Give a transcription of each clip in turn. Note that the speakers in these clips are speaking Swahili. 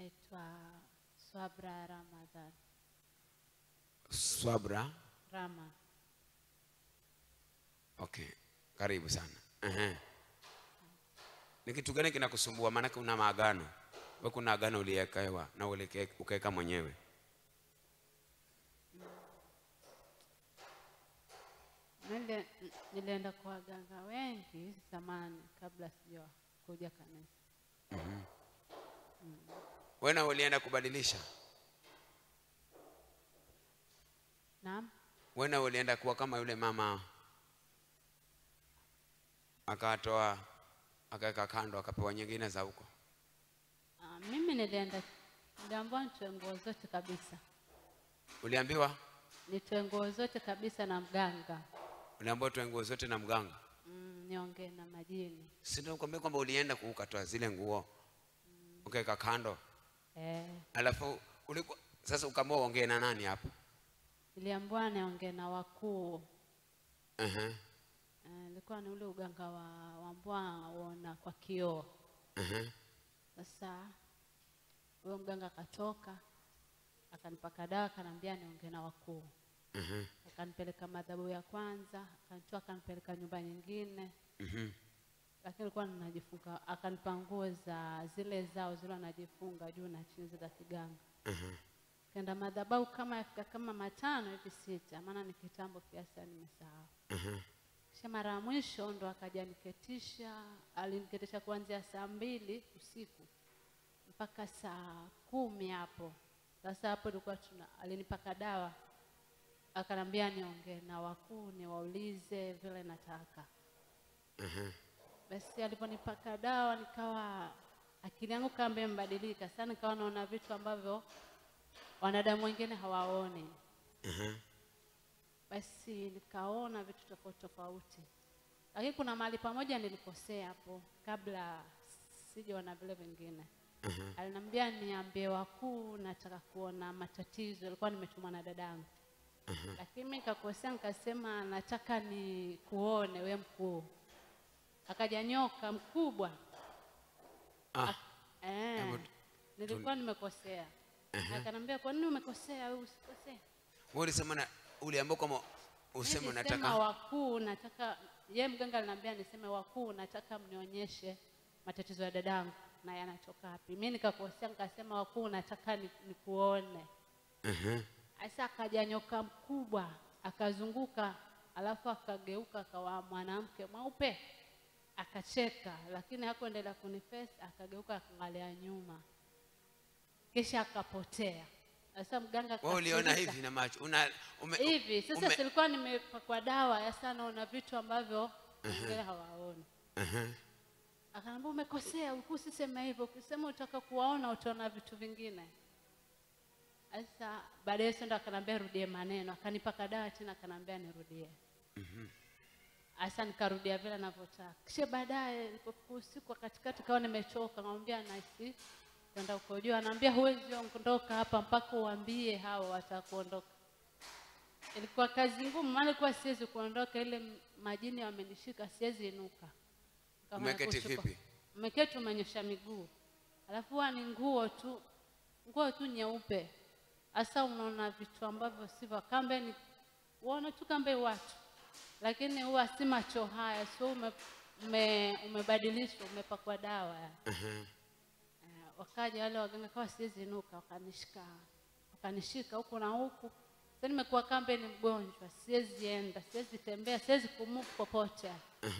naitwa Swabra Ramadhan Swabra. Rama. Okay, karibu sana. Ehe. Ni kitu gani kinakusumbua? Maanake una maagano we, kuna agano uliwekewa na ulike- ukaweka mwenyewe. Nile, nilienda kwa waganga wengi zamani kabla sija kuja kanisa. Wewe na ulienda kubadilisha, Naam, wewe na ulienda kuwa kama yule mama akatoa akaweka kando, akapewa nyingine za huko. Ah, mimi nilienda, niliambiwa nitoe nguo zote kabisa, Uliambiwa, nitoe nguo zote kabisa na mganga uliambiwa tuwe nguo zote na mganga. mm, niongee na majini Si ndio nikwambia kwamba ulienda ku- ukatoa zile nguo ukaweka kando, eh, alafu ulikuwa sasa ukaamua uongee na nani hapo? niliambiwa niongee na wakuu Ehe, eh, ilikuwa ni ule uganga wa wambwa uona kwa kioo. ehe, Sasa huyo mganga akatoka akanipaka dawa, akaniambia niongee na wakuu ehe, akanipeleka madhabahu ya kwanza, akanitoa akanipeleka nyumba nyingine, mhm, lakini alikuwa ninajifunga, akanipa nguo za zile zao zile wanajifunga juu na chini za kiganga. ehe. Kenda madhabahu kama yafika kama matano hivi sita, maana ni kitambo kiasi nimesahau. ehe. Kisha mara ya mwisho ndo akaja niketisha, aliniketisha kuanzia saa mbili usiku mpaka saa kumi hapo. Sasa hapo tulikuwa tuna, alinipaka dawa akanambia niongee na wakuu niwaulize vile nataka. Basi aliponipaka dawa nikawa akili yangu kama imebadilika sana, nikawa naona vitu ambavyo wanadamu wengine hawaoni. Basi nikaona vitu tofauti tofauti, lakini kuna mahali pamoja nilikosea hapo kabla sijaona vile vingine. Aliniambia niambie wakuu, nataka kuona matatizo. Ilikuwa nimetumwa na dadangu, lakini mimi nikakosea, nikasema nataka ni kuone we mkuu. Akaja nyoka mkubwa Ah, eh, Hebu nilikuwa nimekosea. Akanambia kwa nini umekosea? Wewe usikosee. wewe ulisema na uliambiwa kama useme Nilisema unataka wakuu, nataka ye mganga aliniambia niseme wakuu, nataka mnionyeshe matatizo ya dadangu na yanatoka wapi. Mimi nikakosea nikasema wakuu, nataka ni- nikuone. Ehe, Sasa akaja nyoka mkubwa akazunguka, alafu akageuka akawa mwanamke mweupe, akacheka, lakini hakuendelea kunifesi, akageuka akaangalia nyuma, kisha akapotea. Sasa mganga wewe uliona akasirika. hivi na macho una ume, hivi sasa ume- silikuwa nimepakwa dawa sasa naona vitu ambavyo wengine hawaoni Ehe, akaniambia umekosea usiseme hivyo ukisema utaka kuwaona utaona vitu vingine sasa baadaye sasa ndo akaniambia rudie maneno akanipaka dawa tena akaniambia nirudie sasa nikarudia vile anavyotaka kisha baadaye ilipofika usiku wa katikati kawa nimechoka namwambia naisi kwenda uko juu anaambia huwezi ondoka hapa mpaka uambie hawa watakuondoka ilikuwa kazi ngumu maana ilikuwa siwezi kuondoka ile m- majini wamenishika siwezi inuka Kama Umeketi kushikwa. vipi? umeketi umenyosha miguu alafu huwa ni nguo tu nguo tu nyeupe hasa unaona vitu ambavyo sivyo kambe ni uona tu kambe watu lakini huwa si macho haya sio ume, ume, umebadilishwa umepakwa dawa ehe. Eh, wakaja wale waganga kawa siwezi inuka, wakanishika wakanishika huku na huku. Sasa nimekuwa kambe ni mgonjwa, siwezi enda, siwezi tembea, siwezi kumove popote.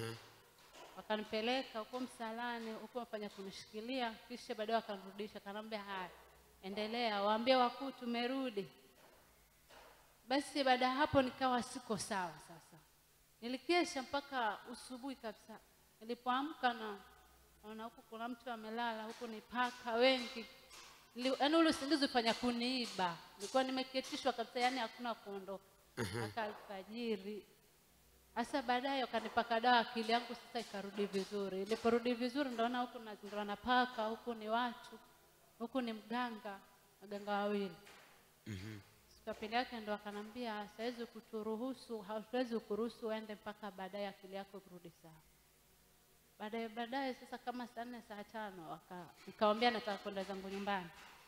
Wakanipeleka huko msalani, huko wafanya kunishikilia, kisha baadaye wakanirudisha, kanambia haya, endelea, waambie wakuu tumerudi. Basi baada ya hapo nikawa siko sawa sasa. Nilikesha mpaka usubuhi kabisa. Nilipoamka na naona huku kuna mtu amelala, huku ni paka wengi. Nili- Yaani ule usingizi ufanya kuniiba. Nilikuwa nimeketishwa kabisa, yani hakuna kuondoka. Mpaka alfajiri. Sasa baadaye wakanipaka dawa, akili yangu sasa ikarudi vizuri. Iliporudi vizuri, ndaona huku na- ndo wanapaka, huku ni watu, huku ni mganga, waganga wawili siku ya pili yake ndo akanambia saizi kuturuhusu hatuwezi kuruhusu uende mpaka baadaye akili yako kurudi sawa baadaye baadaye sasa kama saa nne saa tano waka- nikamwambia nataka kwenda zangu nyumbani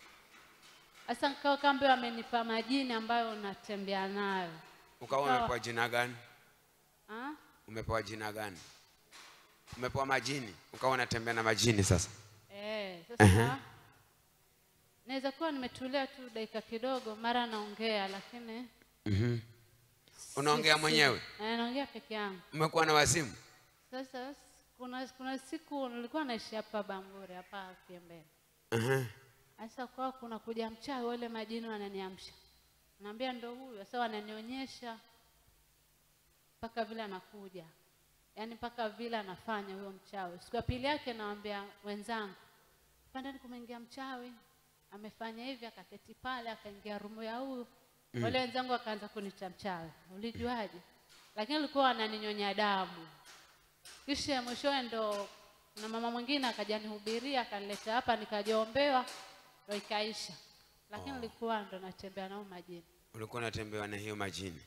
Sasa nikawa kambe amenipa majini ambayo unatembea nayo. Ukawa Ikawa- umepewa jina gani? Ah? Umepewa jina gani? Umepewa majini, ukawa unatembea na majini sasa. Eh, sasa naweza kuwa nimetulia tu dakika kidogo, mara naongea, lakini Mhm. Unaongea si- mwenyewe? Eh, naongea peke yangu. Umekuwa na wazimu? Sasa kuna kuna siku nilikuwa naishi hapa Bamburi hapa Kiembeni. Mhm. Sasa kwa kuna kuja mchawi, wale majini wananiamsha, naambia ndo huyu. Sasa wananionyesha mpaka vile anakuja, yaani mpaka vile anafanya huyo mchawi. Siku ya pili yake nawaambia wenzangu, pandani kumeingia mchawi, amefanya hivi, akaketi pale, akaingia rumu ya huyu. Wale wenzangu wakaanza kunita mchawi, ulijuaje? Lakini alikuwa wananinyonya damu. Kisha mwishowe ndo na mama mwingine akaja nihubiria akanileta hapa nikajaombewa ndo ikaisha, lakini nilikuwa ndo natembea nao majini. Ulikuwa unatembewa na hiyo majini.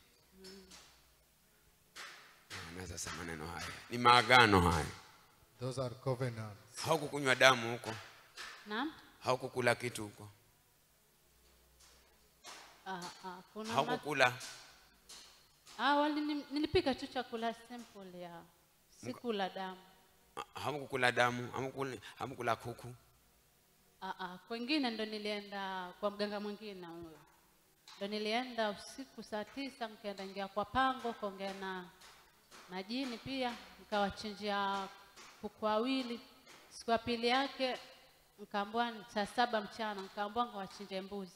Na sasa maneno haya ni maagano haya. Those are covenants. Haukukunywa damu huko, Naam, haukukula kitu huko, ah, ah, kuna ma- haukukula ah, walini- nilipika tu chakula simple ya sikula damu. hamkukula damu, hamkukula, hamkula kuku. Ah, ah, kwengine ndo nilienda kwa mganga mwingine huyo, ndo nilienda usiku saa tisa, nikaenda ingia kwa pango kuongea na na jini pia, nikawachinjia kuku wawili. Siku ya pili yake nikaambiwa ni saa saba mchana, nikaambiwa nikawachinje mbuzi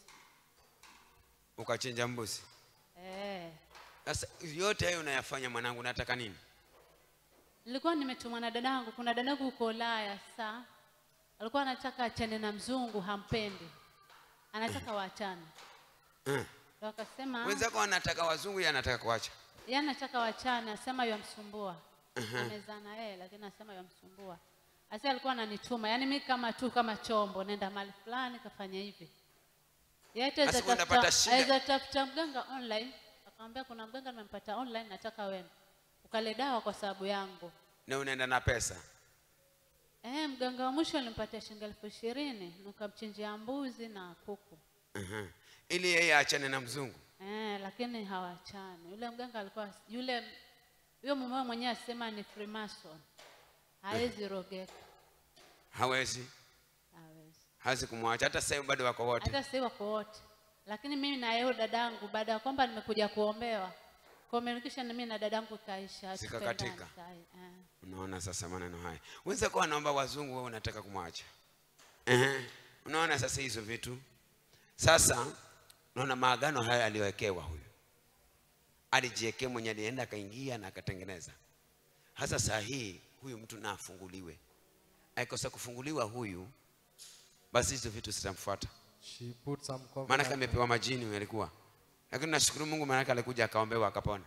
Ukachinja mbuzi. eh. Sasa yote hayo unayafanya mwanangu, nataka nini? Nilikuwa nimetumwa na dadangu, kuna dadangu huko Ulaya saa alikuwa anataka achane na mzungu, hampendi, anataka waachane, Eh. ndo akasema Wenzako wanataka wazungu, yeye anataka kuacha. yeye anataka wachane, asema yamsumbua. Amezaa na yeye lakini asema yamsumbua. Asa alikuwa ananituma, yaani mimi kama tu kama chombo, nenda mahali fulani kafanya hivi. Yeye hata Sasa aweza unapata tafuta- shida. aweza tafuta mganga online, akamwambia kuna mganga nimempata online, nataka uende ukale dawa kwa sababu yangu. na unaenda na pesa. Eh, mganga wa mwisho nilimpatia shilingi elfu ishirini nikamchinjia mbuzi na kuku. Mhm. Ili yeye aachane na mzungu. Eh, lakini hawachani. Yule mganga alikuwa yule huyo mume mwenyewe asema ni Freemason. Hawezi rogeka. Hawezi, Hawezi. hawezi kumwacha hata sasa hivi bado wako wote. Hata sasa wako wote. Lakini mimi na yeye dadangu baada ya kwamba nimekuja kuombewa communication mimi na dadangu kaisha. Zikakatika. hatupendani sahi, Eh. Unaona sasa maneno haya. Wenzako wanaomba wazungu, wewe unataka kumwacha. Ehe. Unaona sasa hizo vitu. Sasa unaona maagano haya aliyowekewa huyu. Alijiwekea mwenye alienda akaingia na akatengeneza. Hasa saa hii huyu mtu na afunguliwe. Aikosa kufunguliwa huyu basi hizo vitu zitamfuata. She put some Maana covenant. amepewa majini huyu alikuwa. Lakini nashukuru Mungu maana alikuja akaombewa akapona.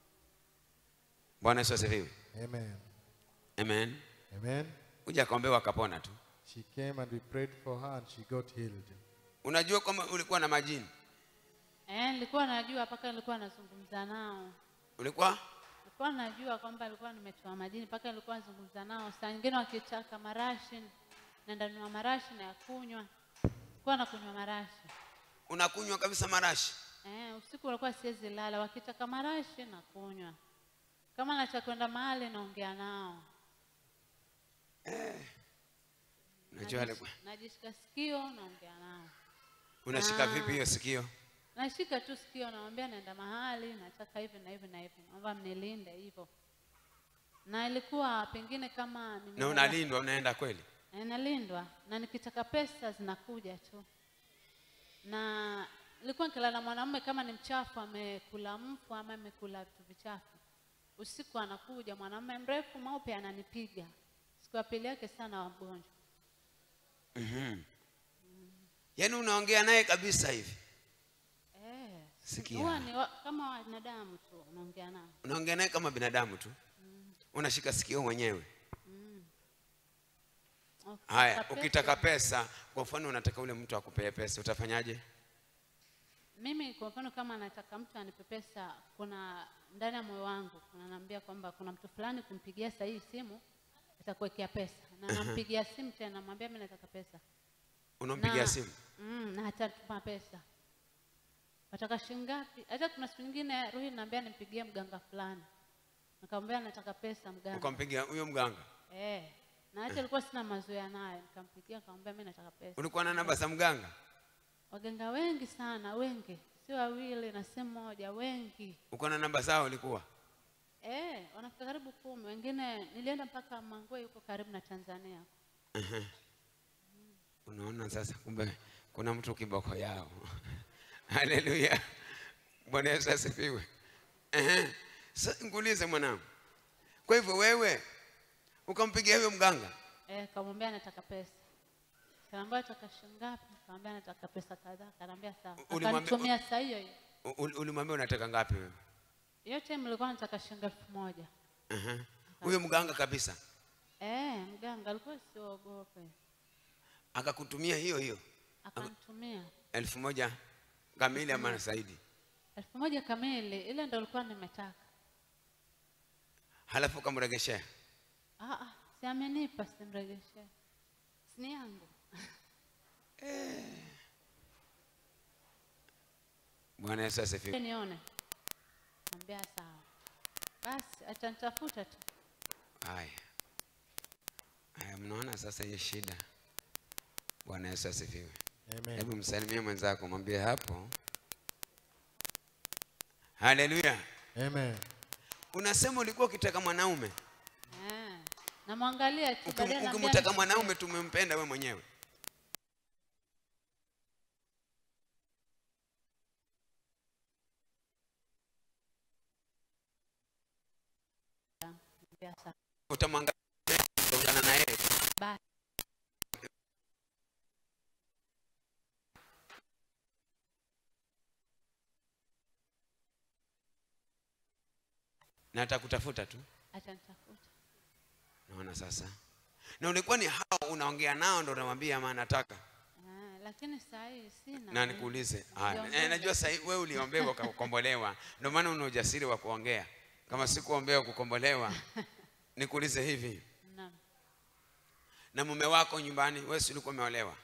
Bwana Yesu asifiwe. Amen. Amen. Amen. Kuja akaombewa akapona tu. She came and we prayed for her and she got healed. Unajua kwamba ulikuwa na majini? Eh, nilikuwa najua mpaka nilikuwa nazungumza nao. Ulikuwa Nilikuwa najua kwamba alikuwa nimetoa majini mpaka nilikuwa nazungumza nao. Saa nyingine wakitaka marashi, naenda nunua marashi na ya kunywa. Nilikuwa nakunywa marashi. unakunywa kabisa marashi. Eh, usiku ulikuwa siwezi lala, wakitaka marashi na kunywa. Kama nataka kwenda mahali naongea nao. Unajua Najish- alikuwa Najishika sikio naongea nao. unashika Ah. vipi hiyo sikio? Nashika tu sikio namwambia naenda mahali, nataka hivi na hivi na hivi. Naomba mnilinde hivyo. Na ilikuwa pengine kama Na nimelala- unalindwa unaenda kweli? Eh, nalindwa na nikitaka pesa zinakuja tu. Na nilikuwa nikilala mwanamume kama ni mchafu, amekula mfu ama amekula vitu vichafu, usiku anakuja mwanamume mrefu mweupe ananipiga. Siku ya pili yake sana wa mgonjwa. Yaani unaongea naye kabisa hivi. Eh, Sikia. huwa ni wa, kama wanadamu tu unaongea nao. Unaongea naye kama binadamu tu. Unashika sikio mwenyewe. Ukitaka Haya, pesa- ukitaka pesa, kwa mfano unataka ule mtu akupee pesa, utafanyaje? Mimi kwa mfano kama nataka mtu anipe pesa, kuna ndani ya moyo wangu kunaniambia kwamba kuna mtu fulani kumpigia saa hii simu atakuwekea pesa, na nampigia simu tena, namwambia mimi nataka pesa Unampigia Na- simu. mm, na atatuma pesa wataka shilingi ngapi hata kuna siku nyingine ruhi naambia nimpigie mganga fulani nikamwambia nataka pesa mganga ukampigia huyo mganga eh na hata alikuwa sina mazoea naye nikampigia nikamwambia mimi nataka pesa ulikuwa na namba za mganga waganga wengi sana wengi sio wawili na si mmoja wengi uko na namba zao ulikuwa eh wanafika karibu kumi wengine nilienda mpaka mangwe yuko karibu na tanzania unaona sasa kumbe kuna mtu kiboko yao haleluya bwana yesu asifiwe Ehe. Sasa nikuulize mwanangu kwa hivyo wewe ukampigia huyo mganga eh kamwambia nataka pesa kaambia nataka shilingi ngapi kaambia nataka pesa kadhaa kanaambia sawa Ulimwambia- akanitumia saa hiyo hiyo U- ul- ulimwambia unataka ngapi wewe hiyo time nilikuwa nataka shilingi elfu moja Ehe. huyo mganga kabisa eh mganga alikuwa siogope akakutumia hiyo hiyo akanitumia elfu moja kamili ama zaidi elfu moja kamili ile ndo ilikuwa nimetaka halafu ukamregeshea ah, ah, si amenipa simregeshee sini yangu bwana yesu asifiwe nione ambia sawa basi atanitafuta tu haya haya mnaona sasa hiyo shida bwana yesu asifiwe Amen. hebu msalimie mwenzako mwambie hapo haleluya Amen. unasema ulikuwa ukitaka mwanaume eh. namwangalia tu Ukim- baadaye naambia ukimtaka nishikie. mwanaume tumempenda we mwenyewe Ambia sawa. utamwangalia utaungana na yeye Basi. na atakutafuta tu atanitafuta naona sasa na ulikuwa ni hao unaongea nao ndo unamwambia ama nataka Ah, lakini saa hii sina na nikuulize haya, Niliongea. eh, najua sahii wewe uliombewa ukakombolewa ndio maana una ujasiri wa kuongea kama sikuombewa kukombolewa nikuulize hivi Naam. na mume wako nyumbani wewe si ulikuwa umeolewa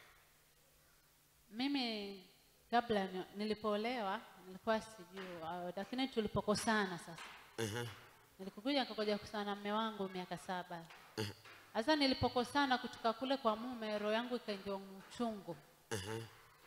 mimi kabla ni- nilipoolewa nilikuwa sijui ah, lakini tulipokosana sasa uh-huh. nilikuja nikakuja kusana na mume wangu miaka saba sasa nilipokosana kutoka kule kwa mume roho yangu ikaingia uchungu Uh-huh.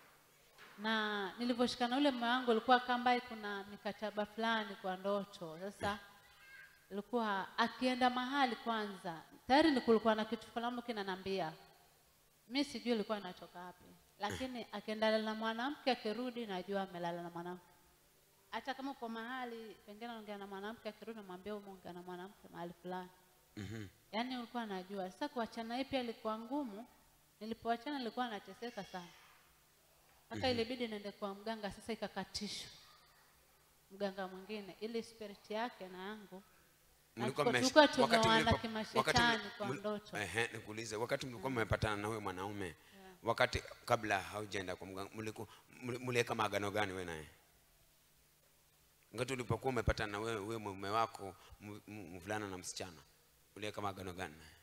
na nilivyoshikana ule mume wangu ilikuwa kamba kuna mikataba fulani kwa ndoto sasa ilikuwa akienda mahali kwanza tayari ni kulikuwa na kitu fulani kinanambia mi sijui ilikuwa inatoka wapi lakini akienda na mwanamke akirudi najua amelala na mwanamke hata kama uko mahali pengine anaongea na mwanamke akirudi mwambie umeongea na mwanamke mahali fulani Mhm. yaani ulikuwa najua sasa kuachana hii pia ilikuwa ngumu nilipoachana nilikuwa nateseka sana mpaka ilibidi niende kwa mganga sasa ikakatishwa mganga mwingine ili spirit yake na yangu na Mlikuwa tuko- mmesh- tulikuwa wakati tumeoana mlipo- kimashetani wakati mli- kwa mli- ndoto Ehe, nikuulize wakati mlikuwa mmepatana na huyo mwanaume wakati kabla haujaenda kwa mganga mliku- mli- mliweka maagano gani wewe naye ngati ulipokuwa umepatana na wewe wewe mume wako m- m- mvulana na msichana uliweka maagano gani naye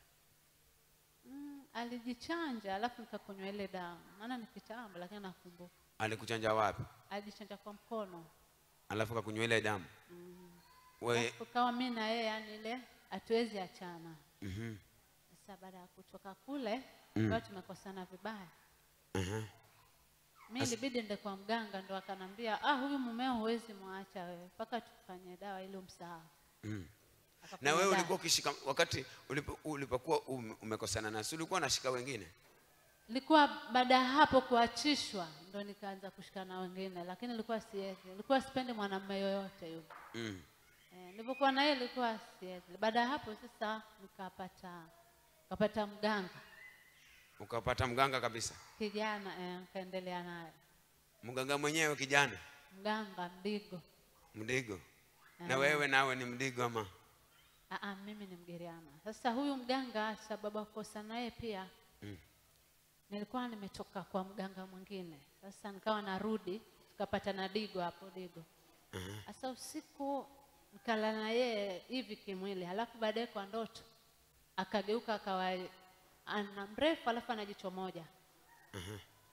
mm, alijichanja alafu nikakunywa ile damu maana ni kitambo lakini nakumbuka alikuchanja wapi alijichanja kwa mkono alafu kakunywa ile damu wewe Alafu kawa mi na yeye yani ile hatuwezi achana mhm sasa baada ya kutoka kule mm. tumekosana vibaya mhm mi ilibidi nde kwa mganga ndo akanambia ah huyu mumeo huwezi mwacha wewe mpaka tufanye dawa ili umsahau mm. Akafanya na wewe dawa. ulikuwa ukishika wakati ulipo- ulipokuwa ume- umekosana nasi ulikuwa unashika wengine ilikuwa baada ya hapo kuachishwa ndo nikaanza kushika na wengine lakini ilikuwa siwezi ilikuwa sipendi mwanamume yoyote yule mm. eh, nilivyokuwa na yeye ilikuwa siwezi baada ya hapo sasa nikapata nikapata mganga ukapata mganga kabisa kijana eh, nikaendelea naye mganga mwenyewe kijana mganga mdigo mdigo na Ah. wewe nawe ni mdigo ama Aa, mimi ni mgiriama sasa huyu mganga sababu ya kukosa naye pia Mm. nilikuwa nimetoka kwa mganga mwingine sasa nikawa narudi tukapata na digo hapo digo sasa usiku nikalala na yeye hivi kimwili halafu baadaye kwa ndoto akageuka akawa ana mrefu alafu ana jicho moja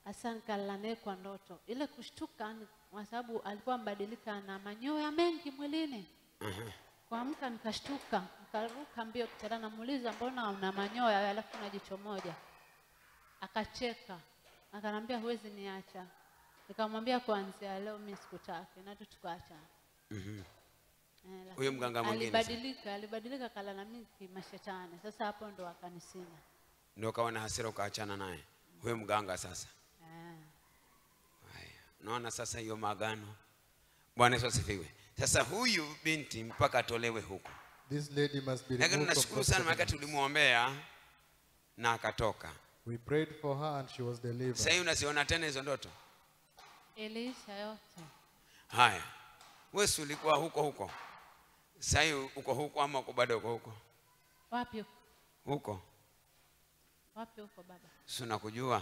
Hasa nikalala naye kwa ndoto. Ile kushtuka ni kwa sababu alikuwa mbadilika na manyoya mengi mwilini. Kuamka nikashtuka, nikaruka mbio kitanda, namuuliza mbona una manyoya alafu una jicho moja? Akacheka, akanambia huwezi niacha. Nikamwambia kuanzia leo mimi sikutaki, na tu tukaachana. Mhm. Eh, lakini Huyo mganga mwingine sasa? alibadilika, alibadilika kala na mimi kimashetani. Sasa hapo ndo akanisina. ndio ukawa na hasira ukaachana naye huyo mganga sasa Eh. Haya, unaona sasa hiyo maagano. Bwana Yesu asifiwe. Sasa huyu binti mpaka atolewe huko, This lady must be lakini removed from nashukuru those sana, maana covenants. tulimwombea na akatoka. We prayed for her and she was Sasa delivered. hii unaziona tena hizo ndoto? Iliisha yote. Haya, wewe si ulikuwa huko huko, sasa hii uko huko ama uko bado uko huko Wapi huko? huko? Wapi huko baba? Si unakujua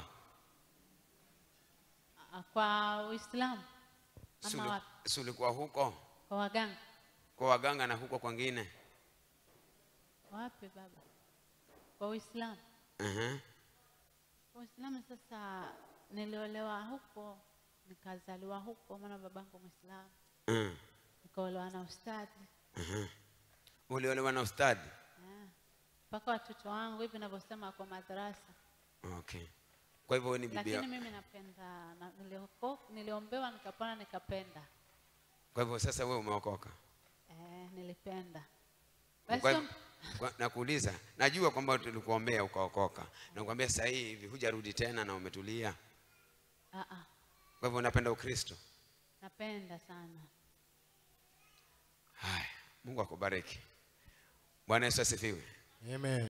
Ah, Kwa Uislamu Si ama uli- wapi? si ulikuwa huko Kwa waganga? kwa waganga na huko kwingine? Wapi baba? Kwa Uislamu. uh Kwa Uislamu sasa niliolewa huko, nikazaliwa huko, maana babangu Muislamu, uh nikaolewa na ustadhi Uliolewa na ustadi? Eh. mpaka watoto wangu hivi ninavyosema kwa madrasa. Okay. Kwa hivyo wewe ni bibi Lakini ya- mimi napenda na, nilioko, niliombewa nikapona nikapenda. Kwa hivyo sasa wewe umeokoka. Eh, nilipenda. Kwa Basi hivyo- kwa- nakuuliza, najua kwamba tulikuombea ukaokoka, nakwambia sasa hivi hujarudi tena na umetulia. ah, ah, Kwa hivyo unapenda Ukristo. napenda sana. Haya, Mungu akubariki. Bwana Yesu asifiwe. Amen.